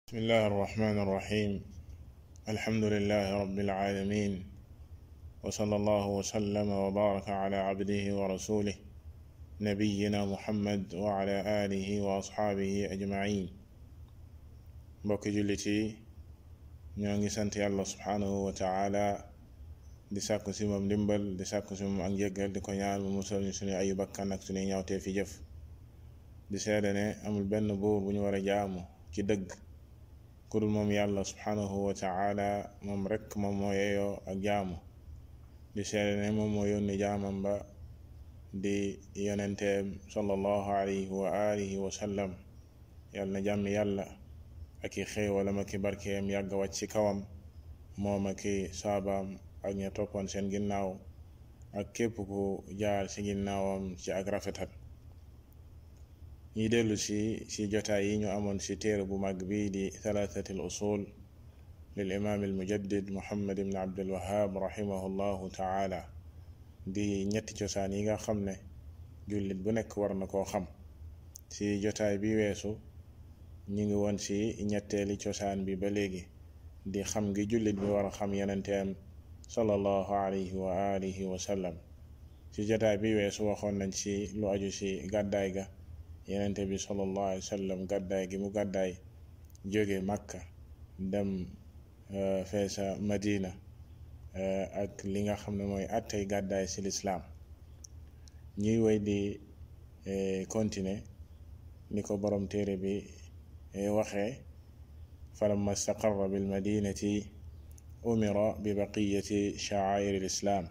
بسم الله الرحمن الرحيم الحمد لله رب العالمين وصلى الله وسلم وبارك على عبده ورسوله نبينا محمد وعلى آله وأصحابه أجمعين mbokki jullit yi ñoo ngi sant yàlla subhanahu wa taala di sàkku si moom ndimbal di sàkku si moom ak njëggal di ko ñaan mu musal ñu suñu ayu bakkan ak suñuy ñawtee fi jëf di seede ne amul benn buur bu ñu war a jaamu ci dëgg ku dul moom yàlla subhanahu wa taala moom rekk moom moo yeyoo ak jaamu di seede ne moom moo yónni jaamam ba di yonenteem sallallahu alayhi wa alihi wa sallam yàlla na jàmmi yàlla ak i xéewalam ak i barkeem yàgg wàcc ci kawam moom ak i saabaam ak ña toppoon seen ginnaaw ak képp ku jaar ci ginnaawam ci ak rafetal ñuy dellu si si jotaay yi ñu amoon si téere bu mag bii di thalathati al usul lil imaam al mujaddid muhammad ibn abdul wahab rahimahullahu taala di ñetti cosaan yi nga xam ne jullit bu nekk war na koo xam si jotaay bi weesu ñu ngi woon ci ñetteeli cosaan bi ba léegi di xam gi jullit bi war a xam yenenteem sallallahu alayhi wa alihi wa sallam ci jotaay bi weesu waxoon nañ ci lu aju ci gàddaay ga yenente bi sallallahu alayhi wa sallam gàddaay gi mu gàddaay jóge Makka dem feesa Madina ak li nga xam ne mooy attey gàddaay ci lislaam ñuy woy di continuer ni ko borom téere bi waxee falamma staqarra bilmadinati umira bibaqiyati sha'air alislam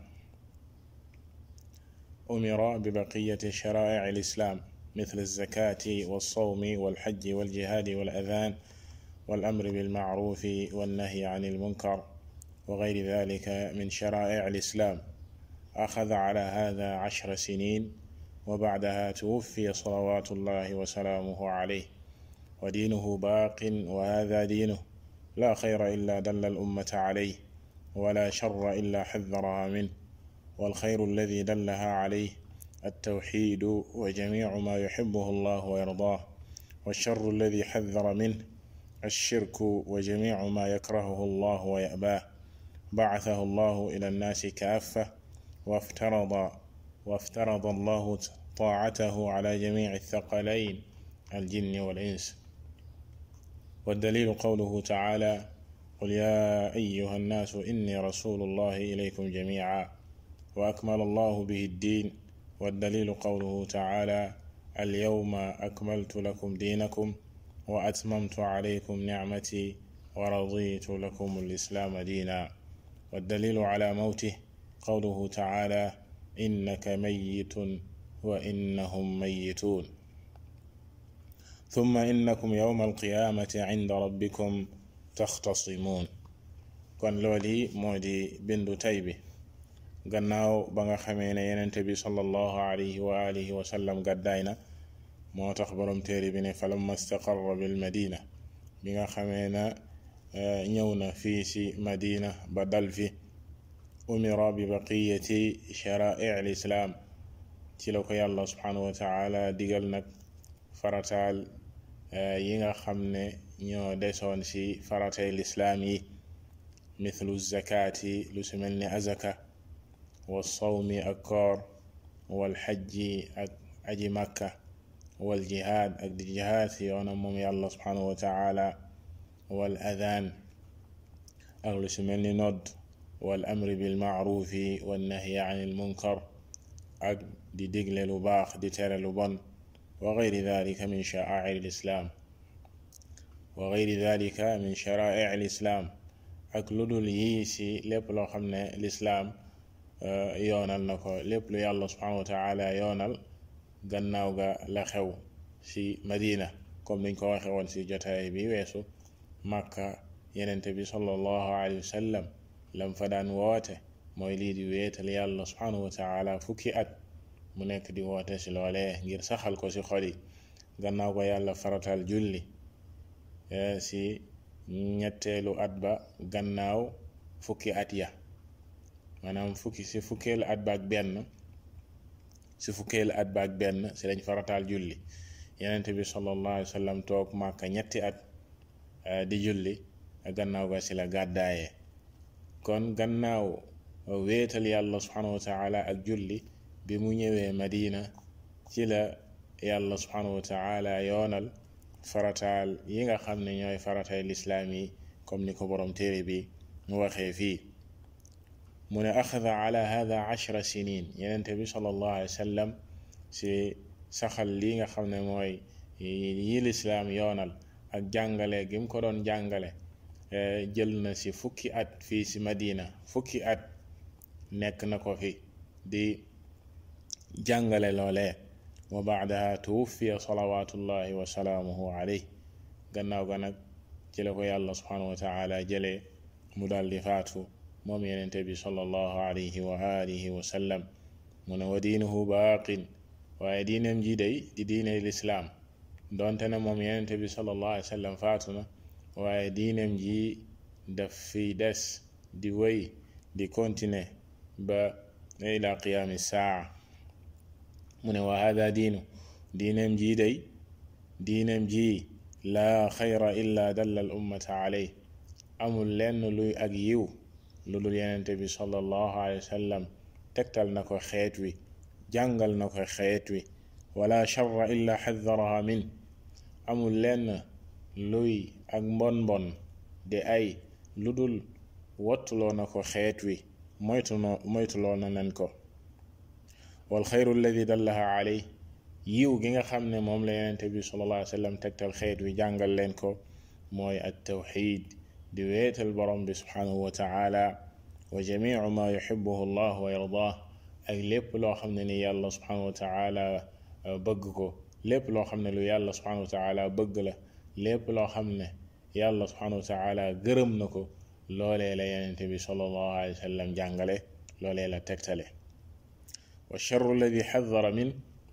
umira bibaqiyati shara'ic alislam مثل الزكاة والصوم والحج والجهاد والأذان والأمر بالمعروف والنهي عن المنكر وغير ذلك من شرائع الإسلام أخذ على هذا عشر سنين وبعدها توفي صلوات الله وسلامه عليه ودينه باق وهذا دينه لا خير إلا دل الأمة عليه ولا شر إلا حذرها منه والخير الذي دلها عليه التوحيد وجميع ما يحبه الله ويرضاه والشر الذي حذر منه الشرك وجميع ما يكرهه الله ويأباه بعثه الله إلى الناس كافة وافترض وافترض الله طاعته على جميع الثقلين الجن والإنس والدليل قوله تعالى قل يا أيها الناس إني رسول الله إليكم جميعا وأكمل الله به الدين والدليل قوله تعالى اليوم أكملت لكم دينكم وأتممت عليكم نعمتي ورضيت لكم الإسلام دينا والدليل على موته قوله تعالى إنك ميت وإنهم ميتون ثم إنكم يوم القيامة عند ربكم تختصمون kon looli moo di bindu tay bi gannaaw ba nga xamee ne yenente bi sallallahu alayhi wa alihi wa sallam gàddaay na moo tax borom téere bi ne falamma staqarra bil madina bi nga xamee na ñëw na fii ci madina ba dal fi umira bi baqiyati shara'i al islam ci la ko yàlla subhanahu wa taala digal nag farataal yi nga xam ne ñoo desoon ci faratay lislaam yi mithlu zakaati lu si mel ni azaka wa sawmi ak koor wal xajji ak aji makka wal jihaad ak di jihaad si yoonam moom yàlla subhanahu wa taala wal adaan ak lu si mel ni nodd wal amri bil maarufi wal nahyi an il munkar ak di digle lu baax di tere lu bon wa gayri dalika min sha'air lislaam wa gayri dalika min shara'i lislaam ak lu dul yii si lépp loo xam ne lislaam yoonal na ko lépp lu yàlla subhanahu wa taala yoonal gannaaw ga la xew si madina comme niñ ko waxe woon si jotaay bi weesu màkka yenente bi sallallahu alayhi wa sallam lam fa daan woote mooy lii di wéetal yàlla subhanahu wa taala fukki at mu nekk di woote si loolee ngir saxal ko si xol yi gannaaw ko yàlla faratal julli si ñetteelu at ba gannaaw fukki at ya maanaam fukki si fukkeelu at ba ak benn si fukkeelu at ba ak benn si lañ farataal julli yenente bi sallallahu alayhi wa sallam toog màkka ñetti at di julli gannaaw ga si la gàddaaye kon gannaaw wéetal yàlla subhanahu wa taala ak julli bi mu ñëwee madina ci la yàlla subhanahu wa taala yoonal farataal yi nga xam ne ñooy faratay lislaam yi comme ni ko borom téere bi mu waxee fii mu ne axada ala hada ashra sinin yenente bi sallallahu alayhi wa sallam si saxal lii nga xam ne mooy yi lislaam yoonal ak jàngale gi mu ko doon jàngale jël na si fukki at fii si madina fukki at nekk na ko fi di jàngale loolee wa baadaha tuwuffiya salawatullahi wa salaamuhu alayh gannaaw ga nag ci la ko yàlla subhanahu wa taala jëlee mu daal di faatu moom yenente bi sallallahu alayhi wa alihi wa sallam mu ne wa diinuhu baaqin waaye diinam ji day di diine lislaam donte ne moom yenente bi sallallahu alayhi wa sallam faatu na waaye diinam ji daf fi des di wéy di continuer ba ila qiyaami saa mu ne wa hada diinu diinam ji day diinam ji laa xayra illa dalla al ummata aley amul lenn luy ak yiw lu dul yenente bi sallallahu alayhi wa sallam tegtal na ko xeet wi jàngal na ko xeet wi wala charra illa xadaraha min amul lenn luy ak mbon mbon di ay lu dul wattuloo na ko xeet wi moytunoo moytuloo na nen ko wal xayru alladi dallaha aley yiw gi nga xam ne moom la yenente bi sallallahu alayhi wa sallam tegtal xeet wi jàngal leen ko mooy at tawxid di weetal borom bi subhanahu wa taala wa jamiu ma yuxibuhu allah wa yardah ak lépp loo xam ne ni yàlla subhanahu wa taala bëgg ko lépp loo xam ne lu yàlla subhanahu wa taala bëgg la lépp loo xam ne yàlla subhanahu wa taala gërëm na ko loolee la yenente bi sallallahu alayhi wa sallam jàngale loolee la tegtale wa charru alladi xadara min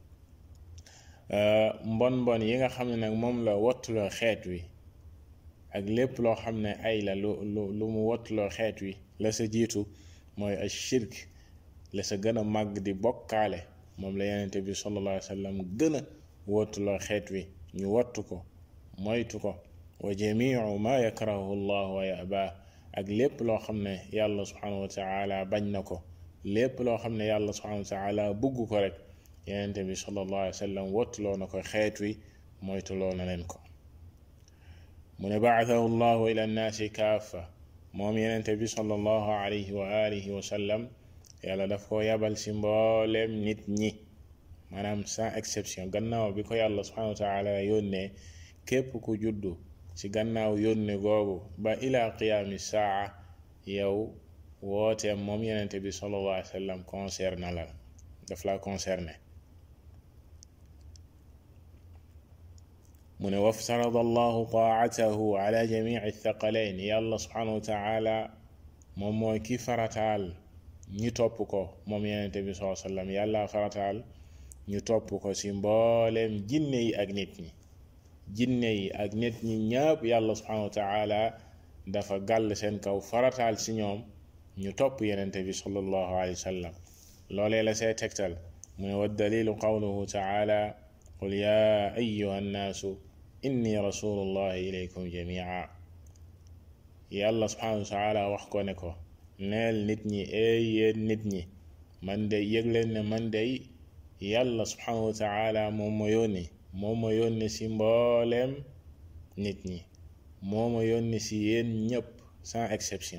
mbon mbon yi nga xam ne nag moom la wattuloo xeet wi ak lépp loo xam ne ay la lu lu lu mu wattuloo xeet wi la sa jiitu mooy a shirk la sa gën a màgg di bokkaale moom la yenente bi sallallahu alayhi wa sallam gën a wattuloo xeet wi ñu wattu ko moytu ko wa jamiu ma yakrahu llah wa yaba ak lépp loo xam ne yàlla subhanahu wa taala bañ na ko lépp loo xam ne yàlla subhanahu wa taala bugg ko rek yenente bi sallallahu alayhi wa sallam wattuloo na ko xeet wi moytuloo na leen ko mu ne baathahu llahu ila nnaasi kaafa moom yenente bi sallallahu alayhi wa alihi wa sallam yàlla daf ko yabal si mbooleem nit ñi maanaam sans exception gannaaw bi ko yàlla subhanahu wa taala yónnee képp ku juddu ci gannaaw yónne googu ba ila qiyaami saa yow wooteem moom yenente bi sallallahu alayhi wa sallam concerné la daf la concerné mu ne waftarada allahu taatahu ala jamici thaqalayn yàlla subhanahu wa taala moom mooy ki farataal ñi topp ko moom yenente bi saa sallam yàlla farataal ñu topp ko ci mbooleem jinne yi ak nit ñi jinne yi ak nit ñi ñëpp yàlla subhanahu wa taala dafa gàll seen kaw farataal ci ñoom ñu topp yenente bi sallallahu alayhi wa sallam loolee la see tegtal mu ne wa dalilu qawluhu taala qul ya ayuha nnaasu inni rasulullahi ilaykum jamia yàlla subhanahu wa taala wax ko ne ko neel nit ñi ey yéen nit ñi man de yëg leen ne man de yàlla subhanahu wa taala moom ma yónni moo ma yónni si mbooleem nit ñi moo ma yónni si yéen ñëpp sans exception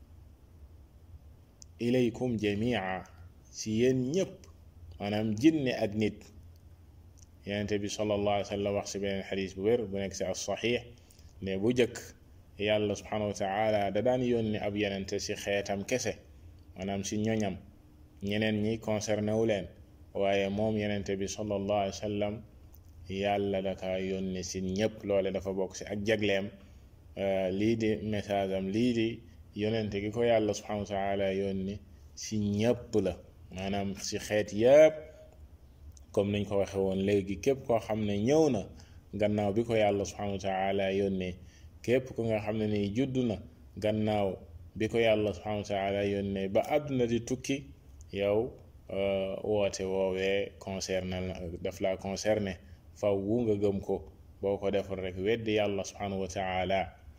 ilaykum jamia si yéen ñëpp maanaam jinne ak nit yenente bi sallallahu alayhi wa sallam wax si beneen xadis bu wér bu nekk si as saxiix ne bu jëkk yàlla subhanahu wa taala da daan yónni ab yenente si xeetam kese maanaam si ñoñam ñeneen ñi concerné wu leen waaye moom yenente bi sallallahu alayhi wa sallam yàlla daka yónni si ñëpp loole dafa bokk si ak jagleem lii di message am lii di yonente gi ko yàlla subhanahu wa taala yónni si ñëpp la maanaam si xeet yëpp comme niñ ko waxe woon léegi képp koo xam ne ñëw na gannaaw bi ko yàlla subhanahu wa taala yónnee képp ku nga xam ne nii judd na gannaaw bi ko yàlla subhanahu wa taala yónnee ba àdduna di tukki yow woote woowee concerné daf la concerné faw wu nga gëm ko boo ko defal rek weddi yàlla subhanahu wa taala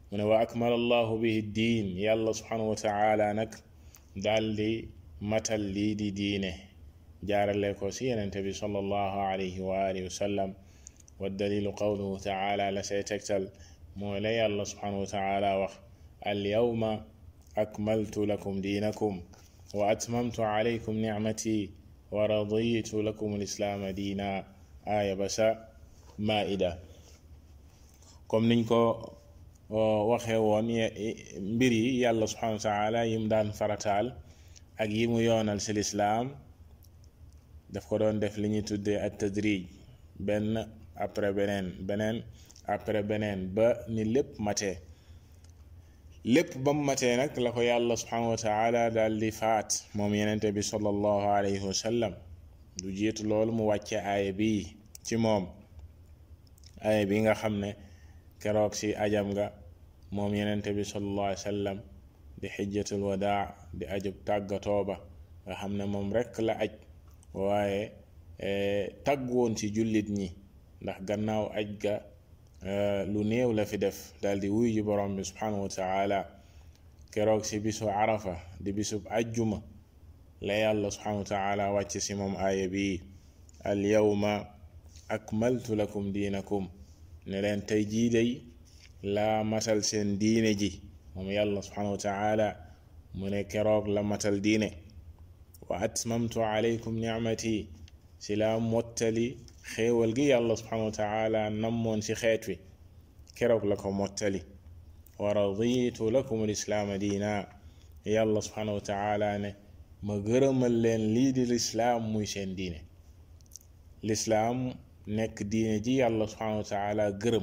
mu ne wa akmala allahu bihi diin yàlla subhanahu wa taala nag daldi matal lii di diine jaarale ko si yenente bi sallallahu alayhi wa alihi wa sallam wa dalilu qawluhu taala la say tegtal mooy la yàlla subhanahu wa taala wax al yawma akmaltu lakum diinakum wa atmamtu alaykum nicmati wa raditu lakum alislaama diina aaya ba sa maida comme niñ ko waxee woon mbir yi yàlla subhanahu wa taala yim daan farataal ak yi mu yoonal ci lislaam daf ko doon def li ñuy tuddee ak tadrij benn après beneen beneen après beneen ba ni lépp matee lépp ba mu matee nag la ko yàlla subhanahu wa taala daal di faat moom yenente bi sallallahu alayhi wa sallam du jiitu loolu mu wàcce aaya bi ci moom aaya bi nga xam ne keroog si ajam nga moom yenente bi sallallahu alayhi wa sallam di xijjatul wadaa di ajub tàggatoo ba nga xam ne moom rekk la aj waaye tagg woon ci jullit ñi ndax gannaaw aj ga lu néew la fi def daal di wuy ji borom bi subhanahu wa taala keroog si bisu arafa di bisub ajjuma la yàlla subhanahu wa taala wàcc si moom aaya bi al yawma akmaltu lakum diinakum ne leen tey jii day laa matal seen diine ji moom yàlla subhanahu wa taala mu ne keroog la matal diine wa atmamtu alaykum nicmati si laa mottali xéewal gi yàlla subhanahu wa taala nammoon ci xeet wi keroog la ko mottali wa raditu lakum alislaama diina yàlla subhanahu wa taala ne ma gërëmal leen lii di lislaam muy seen diine lislaam nekk diine ji yàlla subhanahu wa taala gërëm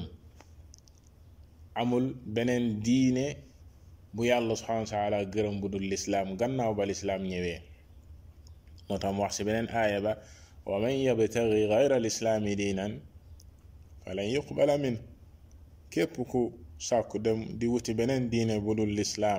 amul beneen diine bu yàlla subhanahu wa taala gërëm bu dul lislaam gannaaw ba lislaam ñëwee moo tax mu wax ci beneen aaya ba wa man yabtagi gayra lislaami diinan falan yuqbala min képp ku sàkku dem di wuti beneen diine bu dul lislaam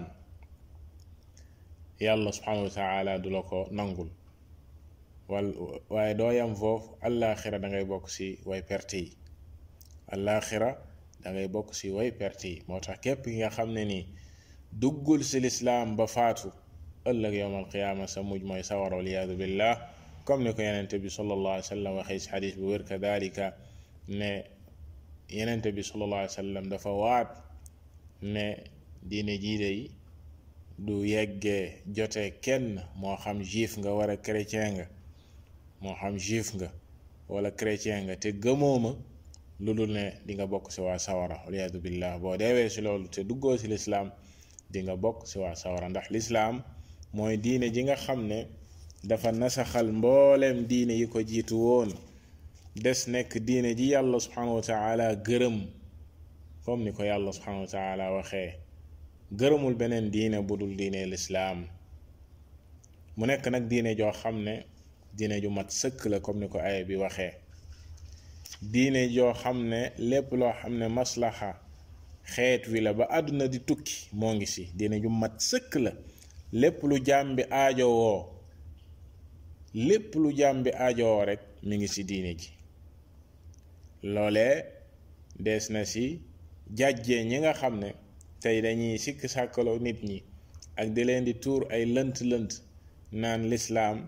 yàlla subhanahu wa taala du la ko nangul wal waaye doo yam foofu allaaxira da ngay bokk ci way perte yi allaaxira da ngay bokk ci way perte yi moo tax képp ki nga xam ne nii duggul ci lislaam ba faatu ëllëg yowmal qiyaama sa mujj mooy sawar waliyaadu billah comme ni ko yenente bi sallallahu alayhi wa sallam waxee ci xadis bu wér kadalika ne yenente bi sallallahu alayhi wa sallam dafa waat ne diine jiide yi du yeggee jote kenn moo xam juif nga war a chrétien nga moo xam juif nga wala chrétien nga te gëmooma lu dul ne di nga bokk ci waa sawara waliyaadu billah boo deewee ci loolu te duggoo ci lislaam di nga bokk ci waa sawara ndax lislaam mooy diine ji nga xam ne dafa nasaxal mbooleem diine yi ko jiitu woon des nekk diine ji yàlla subhanahu wa taala gërëm comme ni ko yàlla subhanahu wa taala waxee gërëmul beneen diine bu dul diine lislaam mu nekk nag diine joo xam ne diine ju mat sëkk la comme ni ko aaya bi waxee diine joo xam ne lépp loo xam ne maslaxa xeet wi la ba àdduna di tukki moo ngi ci diine ju mat sëkk la lépp lu jaam bi aajowoo lépp lu jaam bi aajowoo rek mi ngi ci diine ji loolee des na ci jàjjee ñi nga xam ne tey dañuy sikk sàkkaloo nit ñi ak di leen di tuur ay lënt-lënt naan lislaam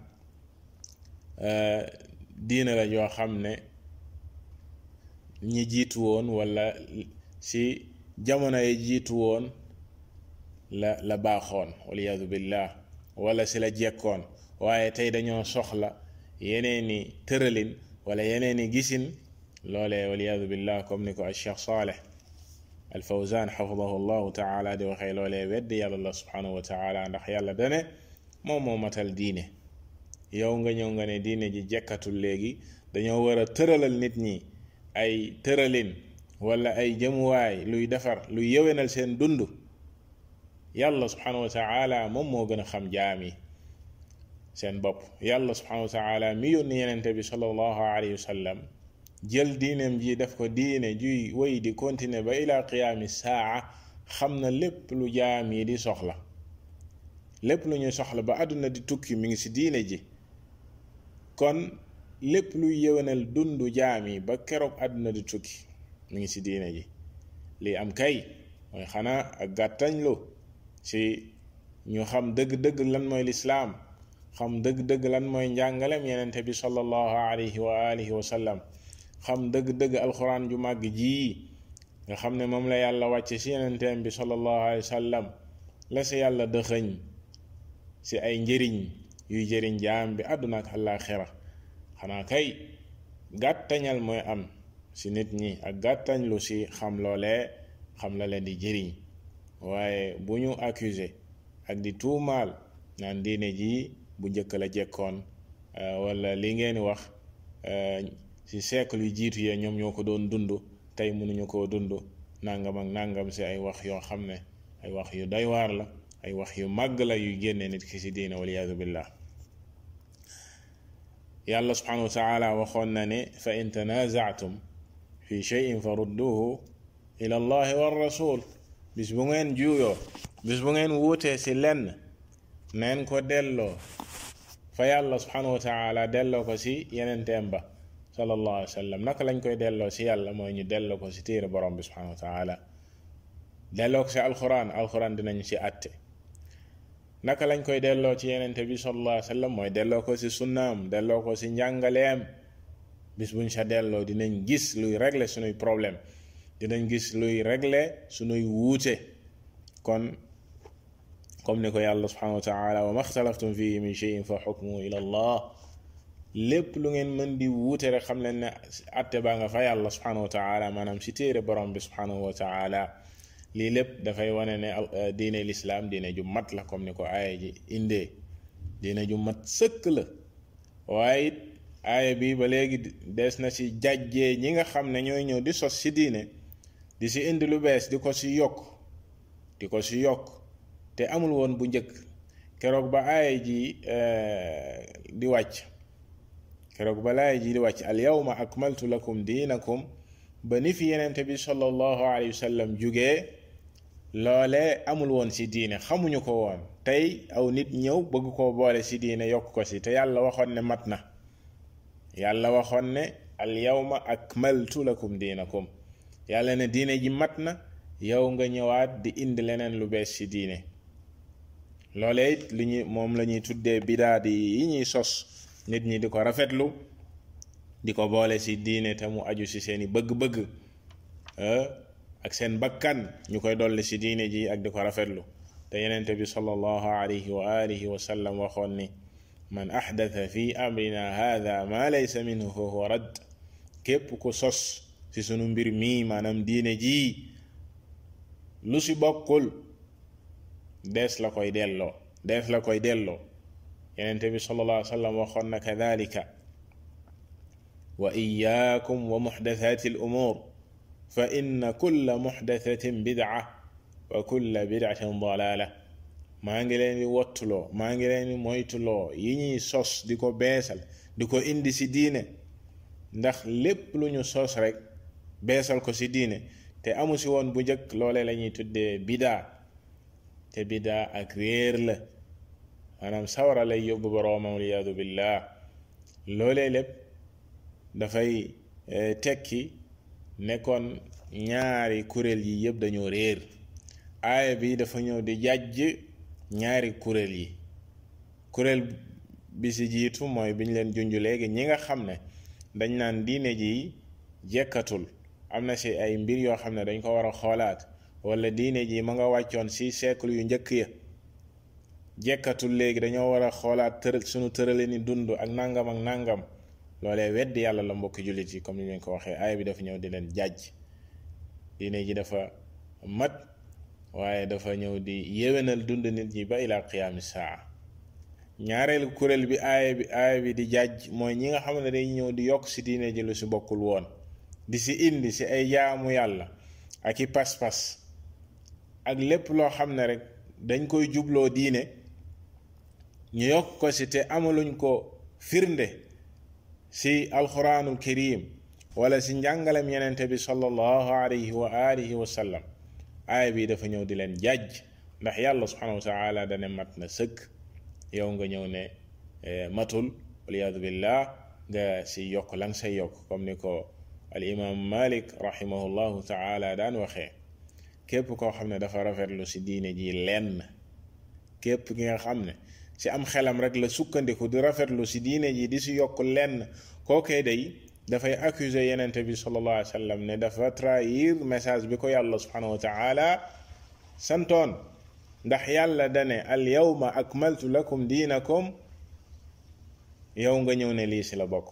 diine la joo xam ne ñi jiitu woon walla ci jamono yi jiitu woon la la baaxoon waliyadu billah wala ci la jekkoon waaye tey dañoo soxla yeneeni tëralin wala yeneeni gisin loolee waliyadu billah comme ni ko al cheikh saleh al fawzan xafidahu llahu taala di waxee loolee weddi yàlla la subhanahu wa taala ndax yàlla dane moom moo matal diine yow nga ñëw nga ne diine ji jekkatul léegi dañoo war a tëralal nit ñi ay tëralin wala ay jëmuwaay luy defar luy yëwénal seen dund yàlla subhanahu wa taala moom moo gën a xam jaam yi seen bopp yàlla subhanahu wa taala mi yónni yenente bi sallallahu alayhi wa sallam jël diineem ji def ko diine juy woy di continuer ba ila qiyaami saa xam na lépp lu jaam yi di soxla lépp lu ñuy soxla ba àdduna di tukki mi ngi ci diine ji kon lépp luy yëwénal dundu jaam yi ba keroog àdduna di tukki mi ngi ci diine ji lii am kay mooy xanaa ak gàttañlu si ñu xam dëgg-dëgg lan mooy lislaam xam dëgg-dëgg lan mooy njàngalem yenente bi sallallahu alayhi wa alihi wa sallam xam dëgg-dëgg alxuraan ju màgg jii nga xam ne moom la yàlla wàcce si yenenteem bi sallallahu alayhi wa sallam la si yàlla dëxëñ si ay njëriñ yuy jëriñ jaam bi àdduna ak àllaaxira xanaa kay gàttañal mooy am si nit ñi ak gàttañ lu si xam loolee xam la leen di jëriñ waaye bu ñu accusé ak di tuumaal naan diine ji bu njëkk la jekkoon wala li ngeen wax si siècle yu jiitu yee ñoom ñoo ko doon dund tey mënuñu koo dund nangam ak nangam si ay wax yoo xam ne ay wax yu doy waar la ay wax yu màgg la yuy génne nit ki si diine waliyaadu billah yàlla subhanahu wa taala waxoon na ne fa in tanazaatum fi cheyin fa rudduhu ila allahi wa rasul bis bu ngeen juuyoo bis bu ngeen wuutee si lenn neen ko delloo fa yàlla subhanahu wa taala delloo ko si yenenteem ba sallallahu alayhi wa sallam naka lañ koy delloo si yàlla mooy ñu delloo ko si téere borom bi subhanahu wa taala delloo ko si alquran alquran dinañ si atte naka lañ koy delloo ci yenente bi sallallahu alayhi wa sallam mooy delloo ko si sunnaam delloo ko si njàngaleem bis buñ sa delloo dinañ gis luy régler sunuy problème dinañ gis luy régler sunuy wuute kon comme ni ko yàlla subhanahu wa taala wa ma xtalaftum fihi min cheyin fa xukmuhu ila allah lépp lu ngeen mën di wuute rek xam leen ne atte baa nga fa yàlla subhanahu wa taala maanaam si téere borom bi subhanahu wa taala lii lépp dafay wane ne diine lislaam diine ju mat la comme ni ko aaya ji indee diine ju mat sëkk la waaye it aaya bi ba léegi des na ci jàjjee ñi nga xam ne ñooy ñëw di sos ci diine di ci indi lu bees di ko ci yokk di ko ci yokk te amul woon bu njëkk keroog ba aaya ji di wàcc keroog ba laaya ji di wàcc al yawma akmaltu lakum diinakum ba ni fi yenente bi sallallahu alayhi wa sallam jugee loole amul woon ci diine xamuñu ko woon tey aw nit ñëw bëgg koo boole ci diine yokk ko ci te yàlla waxoon ne mat na yàlla waxoon ne al yawma akmaltu lakum diinakum yàlla ne diine ji mat na yow nga ñëwaat di indi leneen lu bees ci diine loole it li ñu moom la ñuy tuddee bidaa di yi ñuy sos nit ñi di ko rafetlu di ko boole ci diine te mu aju ci seeni bëgg-bëgg ak seen bakkan ñu koy dolli ci diine ji ak di ko rafetlu te yenente bi sallallahu alayhi wa alihi wa sallam waxoon ni man ahdatha fi amrina hadha ma laysa minhu fa huwa radd képp ku sos ci sunu mbir mii maanaam diine ji lu ci bokkul dees la koy delloo dees la koy delloo yenente bi sallallahu alayhi wa sallam waxoon na kadhalika wa iyaakum wa muxdathati al umuur fa inna kulla muxdathatin bidca wa kulla bidcatin dalaala maa ngi leen di wottuloo maa ngi leen di moytuloo yi ñuy sos di ko beesal di ko indi ci diine ndax lépp lu ñu sos rek beesal ko ci diine te amu ci woon bu njëkk loole la ñuy tuddee bidaa te bidaa ak réer la maanaam sawara lay yóbbu boroomam waliyaadu billah loolee lépp dafay tekki nekkoon ñaari kuréel yi yëpp dañoo réer aaya bi dafa ñëw di jàjj ñaari kuréel yi kuréel bi ci jiitu mooy bi ñu leen junj léegi ñi nga xam ne dañ naan diine ji jekkatul am na ci ay mbir yoo xam ne dañ ko war a xoolaat wala diine ji ma nga wàccoon ci siècle yu njëkk ya jekkatul léegi dañoo war a xoolaat tëral sunu tërale ni dund ak nangam ak nangam loolee weddi yàlla la mbokki jullit yi comme ni leen ko waxee aaya bi dafa ñëw di leen jàjj diine ji dafa mat waaye dafa ñëw di yéwénal dund nit ñi ba ila qiyaami saa ñaareelu kuréel bi aaya bi aaya bi di jàjj mooy ñi nga xam ne dañ ñëw di yokk ci diine ji lu ci bokkul woon di ci indi ci ay jaamu yàlla ak i pas-pas ak lépp loo xam ne rek dañ koy jubloo diine ñu yokk ko ci te amaluñ ko firnde ci alquranul karim wala ci njàngalem yenente bi sallallahu alayhi wa alihi wa sallam aaya bi dafa ñëw di leen jàjj ndax yàlla subhanahu wa taala dane mat na sëkk yow nga ñëw ne matul waliyaadu billah nga ci yokk lang say yokk comme ni ko al imam malik rahimahullahu taala daan waxee képp koo xam ne dafa rafetlu si diine ji lenn képp ki nga xam ne si am xelam rek la sukkandiku di rafetlu si diine ji di si yokk lenn kookee day dafay accuser yenente bi sallallahu alayhi wa sallam ne dafa trahir message bi ko yàlla subhanahu wa taala santoon ndax yàlla dane al yawma akmaltu lakum diinakum yow nga ñëw ne lii si la bokk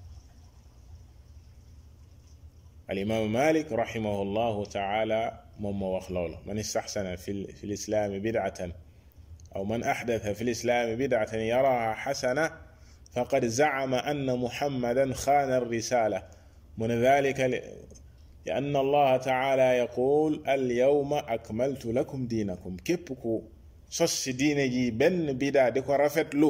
alimaamu malik rahimahu llahu taala moom moo wax loolu man istaxsana fi fi lislaami bidcatan aw man axdata fi lislaami bidcatan yaraha xasana faqad zacama anna muhammadan xaana alrisala mu ne dalika li anna allaha taala yaqul alyawma akmaltu lakum diinakum képp ku sos si diine ji benn bidaa di ko rafetlu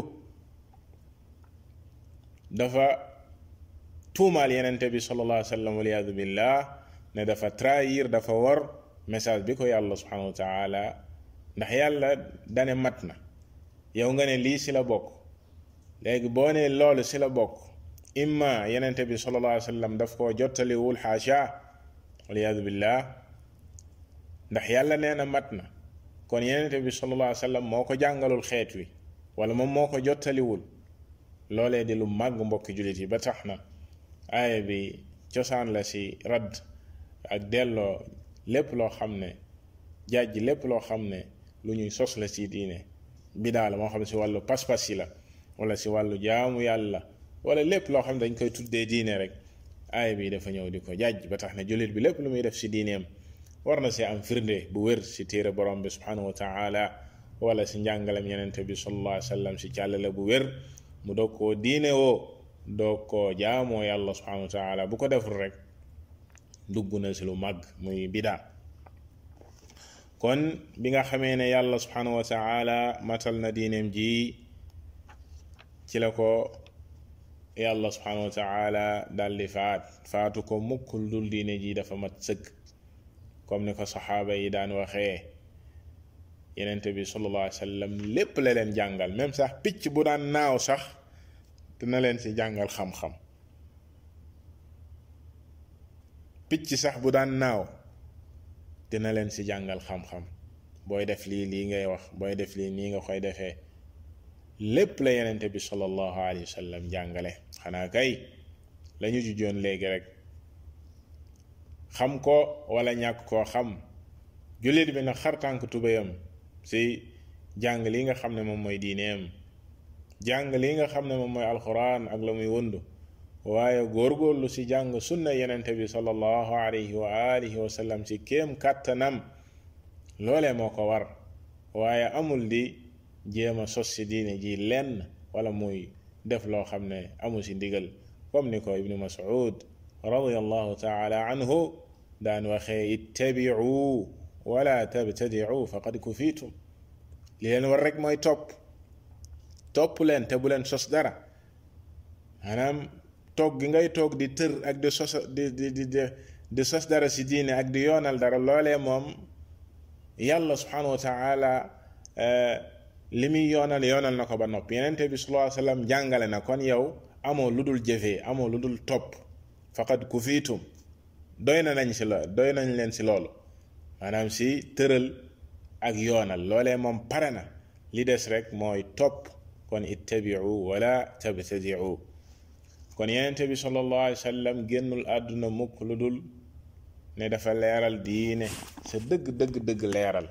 dafa tuumaal yenente bi sallallahu alayhi wa sallam waliyadu billah ne dafa trahir dafa war message bi ko yàlla subhanahu wa taala ndax yàlla dane mat na yow nga ne lii si la bokk léegi boo ne loolu si la bokk imma yenente bi sallallahu alayhi wa sallam daf koo jottaliwul xaasha waliyadu billah ndax yàlla nee na mat na kon yenente bi sallallahu alayhi wa sallam moo ko jàngalul xeet wi wala moom moo ko jottaliwul loolee di lu màgg mbokki jullit yi ba tax na aaya bi cosaan la si radd ak delloo lépp loo xam ne jàjj lépp loo xam ne lu ñuy sos la si diine bidaa la moo xam ne si wàllu pas-pas yi la wala si wàllu jaamu yàlla wala lépp loo xam ne dañ koy tuddee diine rek aaya bi dafa ñëw di ko jàjj ba tax na jullit bi lépp lu muy def si diineem war na see am firnde bu wér si téere borom bi subhanahu wa taala wala si njàngalem yenente bi sallallahu alayhi wa sallam si càllale bu wér mu doog koo diine woo doog koo jaamoo yàlla subhanahu wa taala bu ko deful rek dugg na si lu màgg muy bidaa kon bi nga xamee ne yàlla subhanahu wa taala matal na diineem ji ci la ko yàlla subhanahu wa taala daldi faat faatu ko mukk lu dul diine ji dafa mat sëkk comme ni ko saxaaba yi daan waxee yenente bi sallallahu alayhi wa sallam lépp la leen jàngal même sax picc bu daan naaw sax dina leen ci jàngal xam-xam picc sax bu daan naaw dina leen ci jàngal xam-xam booy def lii lii ngay wax booy def lii nii nga koy defee lépp la yenente bi sallallahu alayhi wa sallam jàngale xanaa kay lañu jujoon léegi rek xam ko wala ñàkk koo xam jullit bi nag xar tànk tubéyam si jàng li nga xam ne moom mooy diineem jàng li nga xam ne moom mooy alquran ak la muy wëndu waaye góorgóorlu si jàng sunna yenente bi sallallahu alayhi wa alihi wa sallam si kéem kàttanam loolee moo ko war waaye amul di jéem a sos si diine ji lenn wala muy def loo xam ne amul si ndigal comme ni ko ibnu mas'ud radiallahu taala anhu daan waxee ittabi'u wala tabtadi'u faqad kufitum li leen war rek mooy topp topp leen te bu leen sos dara maanaam toog gi ngay toog di tër ak di sos di di di di sos dara si diine ak di yoonal dara loolee moom yàlla subhanahu wa taala li muy yoonal yoonal na ko ba noppi yenente bi sallallahu alayhi wa sallam jàngale na kon yow amoo lu dul jëfee amoo lu dul topp faqad kufitum doy na nañ si la doy nañ leen si loolu maanaam si tëral ak yoonal loolee moom pare na li des rek mooy topp kon ittabiu wala tabtadiu kon yenente bi sallallahu alayhi wa sallam génnul àdduna mukk lu dul ne dafa leeral diine sa dëgg dëgg dëgg leeral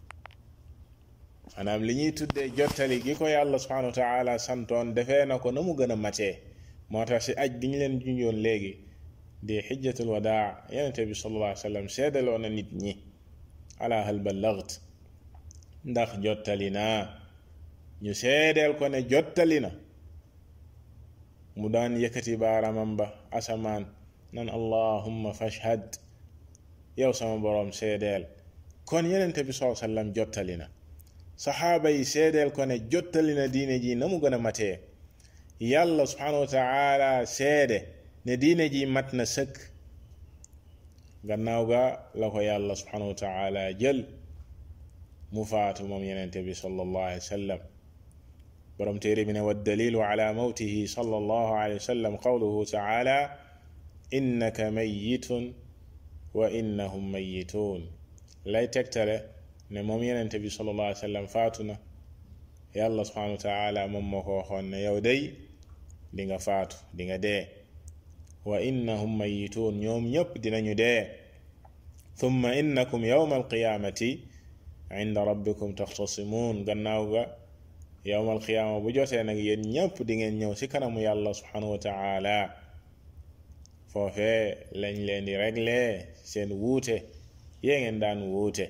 maanaam li ñuy tuddee jottali gi ko yàlla subhanahu wa taala santoon defee na ko na mu gën a matee moo tax si aj gi ñu leen junjoon léegi di xijjatul wadaa yenente bi sallallahu alayhi wa sallam seedaloo na nit ñi ala hal ballagt ndax jottali naa ñu seedeel ko ne jottali na mu daan yëkkati baaramam ba asamaan nan allahumma fashhad yow sama boroom seedeel kon yenente bi sallallahu alayhi wa sallam jottali na saxaaba yi seedeel ko ne jottali na diine ji na mu gën a matee yàlla subhanahu wa taala seede ne diine ji mat na sëkk gannaaw ga la ko yàlla subhanahu wa taala jël mu faatu moom yenente bi sallallahu alayhi wa sallam borom téere bi ne wa dalilu ala mawtihi sallallahu alayhi wa sallam qawluhu taala innaka mayitun wa innahum mayitun lay tegtale ne moom yenente bi sallallahu alayhi wa sallam faatu na yàlla subhanahu wa taala moom moo ko waxoon ne yow day di nga faatu di nga dee wa innahum mayituun ñoom ñëpp dinañu dee thumma innakum yawma alqiyamati inda rabbikum taxtasimuun gannaaw ga yawma alqiyaama bu jotee nag yéen ñëpp di ngeen ñëw ci kanamu yàlla subhanahu wa taala foofee lañ leen di réglé seen wuute yee ngeen daan wuute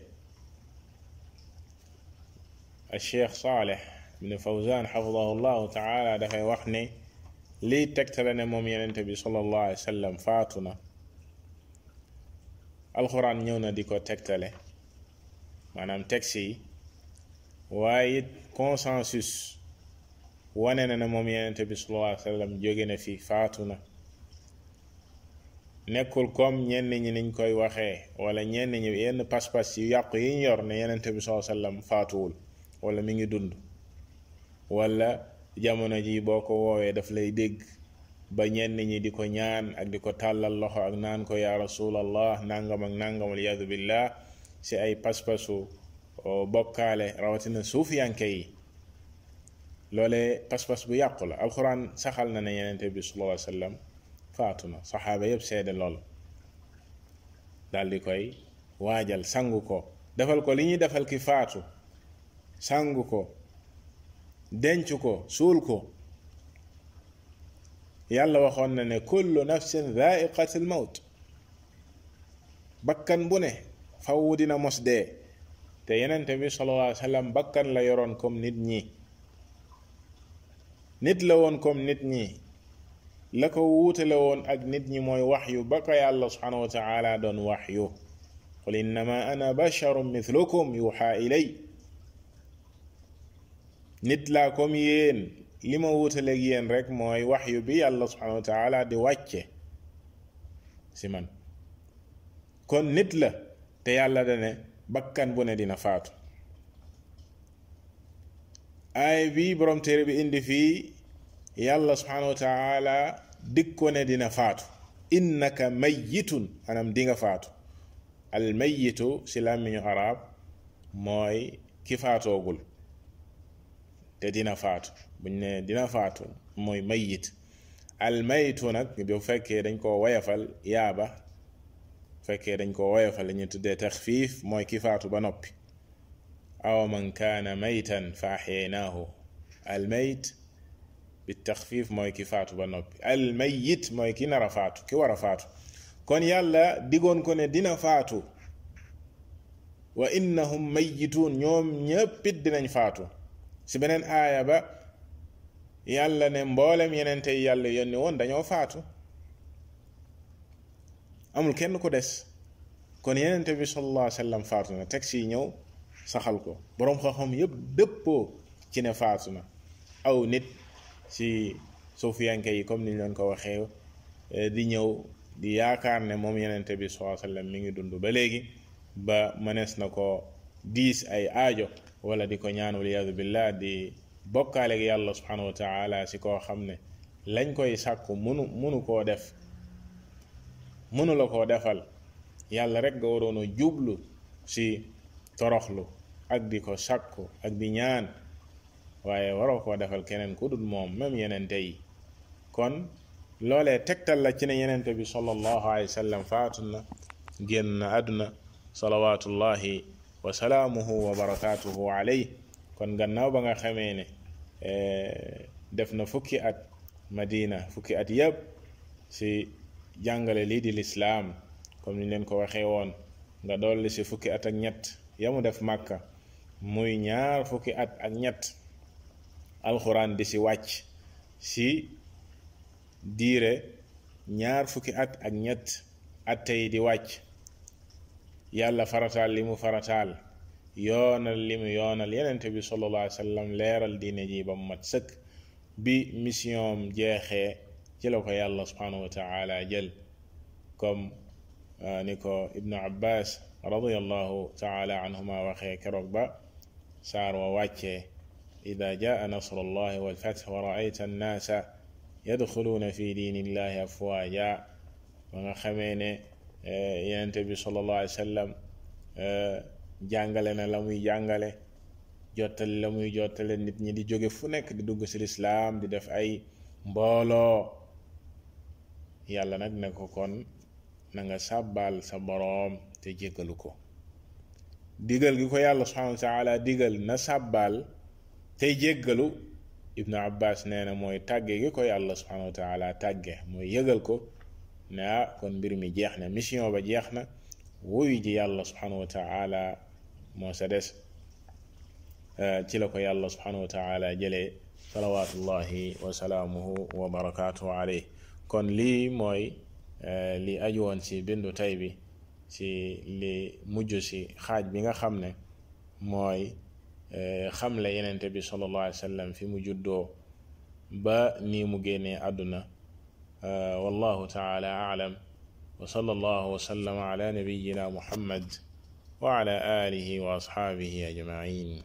الشيخ صالح بن فوزان حفظه الله تعالى dafay wax ne lii tegtale ne moom yenente bi sallallahu alayhi wa sallam faatu na alxuraan ñëw na di ko tegtale maanaam texte yi waaye it consensus wane na ne moom yenente bi sallallahu alayhi wa sallam jóge na fi faatu na nekkul comme ñenn ñi niñ koy waxee wala ñenn ñi yenn pas-pas yu yàqu yi ñu yor ne yenente bi sallallahu alayhi wa sallam faatuwul wala mi ngi dund wala jamono ji boo ko woowee daf lay dégg ba ñenn ñi di ko ñaan ak di ko tàllal loxo ak naan ko yaa rasulallah nangam ak nangam waliyadu billah si ay pas-pasu bokkaale rawatina suufiyanke yi loolee pas-pas bu yàqu la alxuraan saxal na ne yenente bi sallallahu alayhi wa sallam faatu na saxaaba yëpp seede lool daal di koy waajal sangu ko defal ko li ñuy defal ki faatu sangu ko denc ko suul ko yàlla waxoon na ne kullu nafsin dhaiqatul mawt bakkan bu ne faw dina mos dee te yenente bi sallallahu alayhi wa sallam bakkan la yoroon comme nit ñi nit la woon comme nit ñi la ko wuutale woon ak nit ñi mooy waxyu ba ko yàlla subhanahu wa taala doon waxyu qul innama ana basharun mithlukum yuxa ilay nit laa comme yéen li ma wuutaleeg yéen rek mooy waxyu bi yàlla subhanahu wa taala di wàcce si man kon nit la te yàlla dane bakkan bu ne dina faatu aay bi borom téere bi indi fii yàlla subhanahu wa taala dig ko ne dina faatu innaka mayyitun anam di nga faatu al mayyitu si làmmiñu arab mooy ki faatoogul te dina faatu buñ ne dina faatu mooy mayyit al maytu nag bu fekkee dañ ko woyafal yaaba fekkee dañ ko woyafal lañu tuddee taxfiif mooy ki faatu ba noppi aw man kaana maytan fa axyaynaahu al mayt bi taxfiif mooy ki faatu ba noppi al mayyit mooy ki nar a faatu ki war a faatu kon yàlla digoon ko ne dina faatu wa innahum mayyituun ñoom ñéppit dinañ faatu si beneen aaya ba yàlla ne mboolem yenente yi yàlla yónni woon dañoo faatu amul kenn ku des kon yenente bi sallallahu alayhi wa sallam faatu na teg si ñëw saxal ko boroom xam-xam yépp dëppoo ci ne faatu na aw nit ci suufiyanke yi comme niñ leen ko waxee di ñëw di yaakaar ne moom yenente bi sallallahu alayhi wa sallam mi ngi dund ba léegi ba mënees na ko diis ay aajo wala di ko ñaan waliyadu billah di bokkaaleeg yàlla subhanahu wa taala si koo xam ne lañ koy sàkku munu munu koo def munu la koo defal yàlla rek nga waroon a jublu si toroxlu ak di ko sàkku ak di ñaan waaye waroo koo defal keneen ku dul moom même yenente yi kon loolee tegtal la ci ne yenente bi sallallahu alayhi wa sallam faatu na génn na àdduna salawatullahi wa salaamuhu wa barakaatuhu alayhi kon gannaaw ba nga xamee ne def na fukki at madina fukki at yëpp si jàngale lii di lislaam comme ni leen ko waxee woon nga dolli si fukki at ak ñett yamu def màkka muy ñaar fukki at ak ñett alxuraan di si wàcc si diire ñaar fukki at ak ñett at tey di wàcc yàlla farataal li mu farataal yoonal li mu yoonal yenente bi sallallahu alayhi wa sallam leeral diine ji ba mu mat sëkk bi mission jeexee ci la ko yàlla subhanahu wa taala jël comme ni ko ibnu abbas radiallahu taala anhuma waxee keroog ba saar wa wàccee ida jaa nasru allahi walfath wa raayta annaasa yadxuluuna fi diini illahi afwaaja ba nga xamee ne yenente bi sallallahu alayhi wa sallam jàngale na la muy jàngale jottali la muy jottale nit ñi di jóge fu nekk di dugg ci lislaam di def ay mbooloo yàlla nag ne ko kon na nga sàbbaal sa boroom te jéggalu ko digal gi ko yàlla subhanahu wa taala digal na sàbbaal tey jéggalu ibnu abbas nee na mooy tàgge gi ko yàlla subhanahu wa taala tàgge mooy yëgal ko ne ah kon mbir mi jeex na mission ba jeex na wuyu ji yàlla subhanahu wa taala moo sa des ci la ko yàlla subhanahu wa taala jëlee salawatullahi wa salaamuhu wa barakaatuhu alayh kon lii mooy li aju woon ci bindu tay bi ci li mujj ci xaaj bi nga xam ne mooy xamle yenente bi sallallahu alayhi wa sallam fi mu juddoo ba nii mu génnee àdduna wallahu taala aalam wa sallallahu wa sallama ala nabiyina muhammad wa ala alihi wa asxaabihi ajmain